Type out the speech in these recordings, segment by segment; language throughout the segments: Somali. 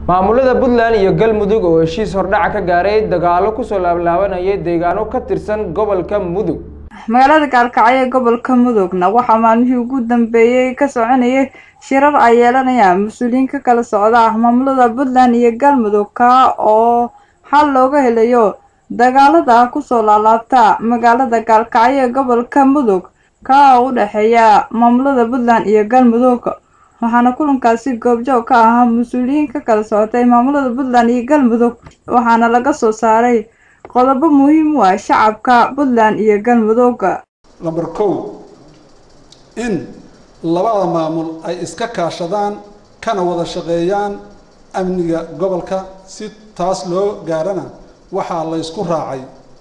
maamulada puntland iyo galmudug oo heshiis hordhaca ka gaaray dagaalo kusoo laablaabanayay deegaano ka tirsan gobolka mudug magaalada gaalkacyo ee gobolka mudugna waxaa maalmihii ugu dambeeyey ka soconayay shirar ay yeelanayaan mas-uuliyiin ka kala socda maamulada puntland iyo galmudug ka oo xal looga helayo dagaalada kusoo laalaabta magaalada gaalkacyo ee gobolka mudug ka oo u dhexeeya maamulada puntland iyo galmudug waxaana kulankaasi goobjoog ka ahaa mas-uuliyiin ka kala socotay maamulada puntland iyo galmudug waxaana laga soo saaray qodobo muhiim u ah shacabka puntland iyo galmudug lamber kow in labada maamul ay iska kaashadaan kana wada shaqeeyaan amniga gobolka si taas loo gaarana waxaa la ysku raacay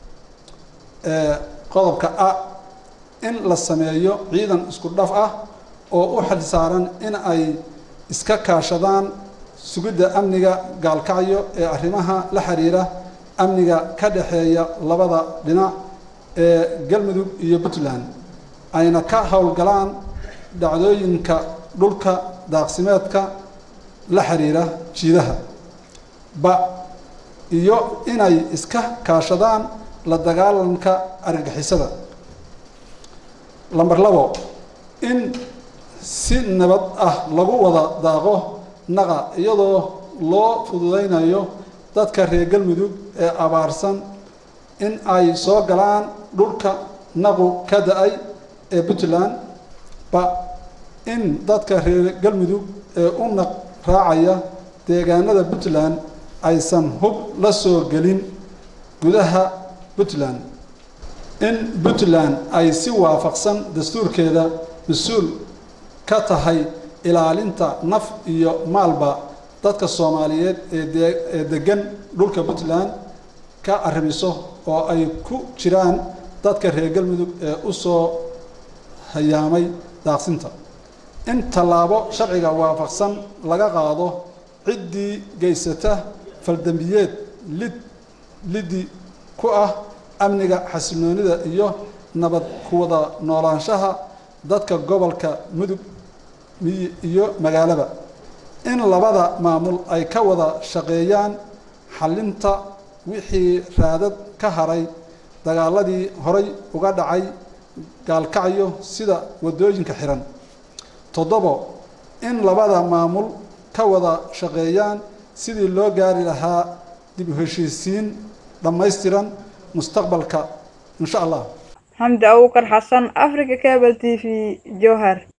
qodobka a in la sameeyo ciidan isku dhaf ah oo u xil saaran in ay iska kaashadaan sugidda amniga gaalkacyo ee arrimaha la xiriira amniga ka dhexeeya labada dhinac ee galmudug iyo puntland ayna ka howlgalaan dhacdooyinka dhulka daaqsimeedka la xiriira jiidaha ba iyo inay iska kaashadaan la dagaalanka argagixisada lamber labo in si nabad ah lagu wada daaqo naqa iyadoo loo fududaynayo dadka reer galmudug ee abaarsan in ay soo galaan dhulka naqu ka da-ay ee puntland ba in dadka reer galmudug ee u naq raacaya deegaanada puntland aysan hub la soo gelin gudaha puntland in puntland ay si waafaqsan dastuurkeeda mas-uul ka tahay ilaalinta naf iyo maalba dadka soomaaliyeed eeee degan dhulka puntland ka arrimiso oo ay ku jiraan dadka reer galmudug ee u soo hayaamay daaqsinta in tallaabo sharciga waafaqsan laga qaado ciddii geysata faldambiyeed lid liddi ku ah amniga xasilloonida iyo nabad kuwada noolaanshaha dadka gobolka mudug iyo magaalaba in labada maamul ay ka wada shaqeeyaan xallinta wixii raadad ka haray dagaaladii horay uga dhacay gaalkacyo sida waddooyinka xiran toddobo in labada maamul ka wada shaqeeyaan sidii loo gaari lahaa dib u heshiisiin dhammaystiran mustaqbalka insha allah xamdi abuukar xasan africa cable t v jowhar